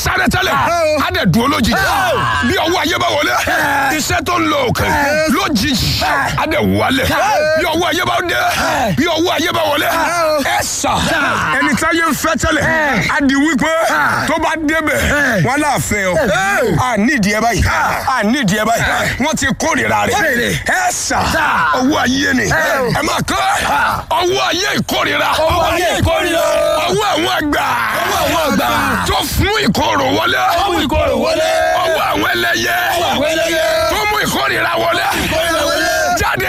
sáré tẹ́lẹ̀ á dẹ̀ dúró lójijì bí ọwọ́ ayé bá wọlé iṣẹ́ tó ń lo òkè lójijì á dẹ̀ wálẹ̀ bí ọwọ́ ayé bá dé bí ọwọ́ ayé bá wọlé ẹ sà ẹni tí ayé ń fẹ́ tẹ́lẹ̀ á di wípé tó bá débẹ̀ wọn náà fẹ́ ọ à nídìí ẹ báyìí à nídìí ẹ báyìí wọ́n ti kórìíra rẹ̀ ẹ sà ọwọ́ ayé ni ẹ máa kọ́ ọwọ́ ayé ìkórìíra Ọwọ́ ayé ìkórìíra. ọwọ́ àwọn àgbà àwọn àgbà. tó fún ìkorò wọlé Ọmú ìkorò wọlé. ọwọ́ àwọn ẹlẹ́yẹ Ọwọ́ àwọn ẹlẹ́yẹ. tó mú ìkórìíra wọlé Ìkórìíra wọlé. jáde